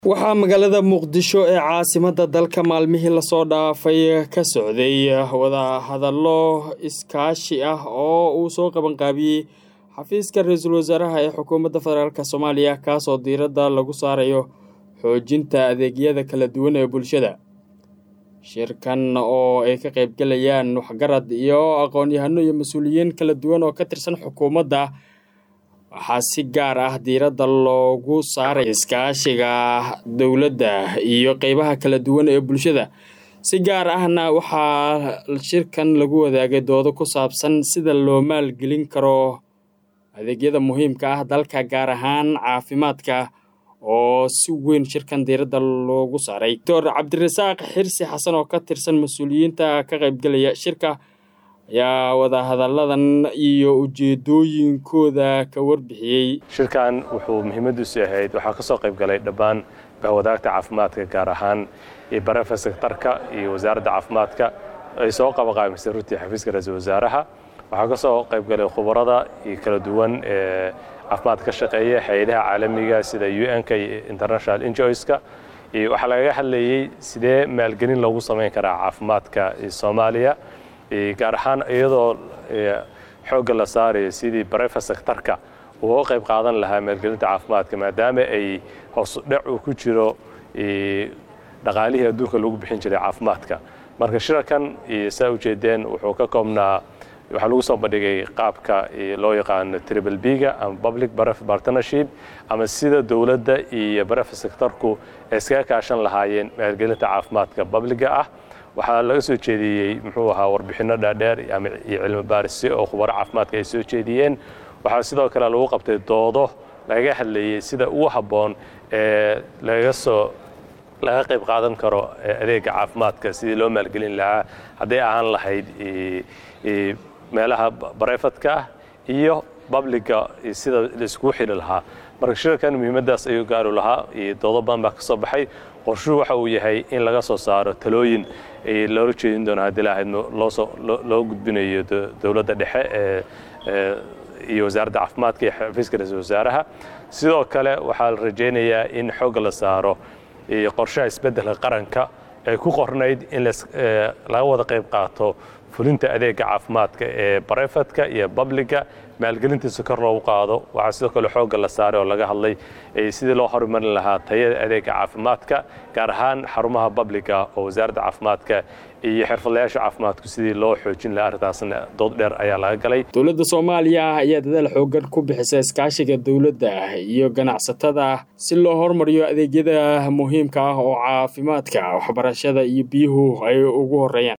waxaa magaalada muqdisho ee caasimadda dalka maalmihii lasoo dhaafay ka socday wadahadallo iskaashi ah oo uu soo qabanqaabiyey xafiiska ra-iisul wasaaraha ee xukuumadda federaalk soomaaliya kaasoo diiradda lagu saarayo xoojinta adeegyada kala duwan ee bulshada shirkan oo ay ka qaybgalayaan waxgarad iyo aqoon-yahano iyo mas-uuliyiin kala duwan oo ka tirsan xukuumadda waxaa si gaar ah diiradda loogu saaray iskaashiga dowladda iyo qeybaha kala duwan ee bulshada si gaar ahna waxaa shirkan lagu wadaagay doodo ku saabsan sida loo maalgelin karo adeegyada muhiimka ah dalka gaar ahaan caafimaadka oo si weyn shirkan diiradda loogu saaray doctor cabdirasaaq xirsi xasan oo ka tirsan mas-uuliyiinta ka qaybgelaya shirka ayaa wadahadalladan iyo ujeedooyinkooda ka warbixiyey shirkan wuxuu muhiimadiisu ahayd waxaa ka soo qayb galay dhammaan bahwadaagta caafimaadka gaar ahaan iyo barefa sektarka iyo wasaaradda caafimaadka ay soo qabaqaamisay runtii xafiiska ra-iisul wasaaraha waxaa ka soo qayb galay khubarada iyo kala duwan ee caafimaadka ka shaqeeya hay-adaha caalamiga sida u n-ka iyo international enjoyska iyo waxaa lagaga hadlayey sidee maalgelin loogu samayn karaa caafimaadka soomaaliya gaar ahaan iyadoo xoogga la saarayo sidii barefa sektarka uu u qayb qaadan lahaa maalgelinta caafimaadka maadaama ay hoosudhac uu ku jiro dhaqaalihii adduunka lagu bixin jiray caafimaadka marka shirarkan saa ujeedeen wuxuu ka koobnaa waxaa lagu soo bandhigay qaabka loo yaqaano triple b-ga ama public baref partnership ama sida dowladda iyo barefa sektarku ay iskaga kaashan lahaayeen maalgelinta caafimaadka babliga ah waxaa laga soo jeediyey muxuu ahaa warbixinno dhaadheer iyo cilmi baarisyo oo khubaro caafimaadka ay soo jeediyeen waxaa sidoo kale lagu qabtay doodo lagaga hadlayey sida ugu habboon ee lagaga soo laga qayb qaadan karo adeega caafimaadka sidii loo maalgelin lahaa hadday ahaan lahayd meelaha barefadka ah iyo babliga sida laiskugu xidhi lahaa marka shirarkan muhiimaddaas ayuu gaaru lahaa iyo doodo badan baa ka soo baxay qorshuhu waxa uu yahay in laga soo saaro talooyin loola jeedin doono haddii lahayd loo gudbinayo dowladda dhexe ee iyo wasaaradda caafimaadka iyo xafiiska ra-iisul wasaaraha sidoo kale waxaa la rajaynayaa in xoogga la saaro qorshaha isbeddelka qaranka ay ku qornayd in laga wada qayb qaato fulinta adeega caafimaadka ee barefadka iyo babliga maalgelintiisa kor loogu qaado waxaa sidoo kale xoogga la saaray oo laga hadlay sidii loo horumarin lahaa tayada adeega caafimaadka gaar ahaan xarumaha babliga oo wasaaradda caafimaadka iyo xirfadlayaasha caafimaadku sidii loo xoojin lahaa arrintaasna dood dheer ayaa laga galay dowladda soomaaliya ayaa dadaal xoogan ku bixisa iskaashiga dowladda iyo ganacsatada si loo hormariyo adeegyada muhiimka ah oo caafimaadka waxbarashada iyo biyuhu ay ugu horeeyaan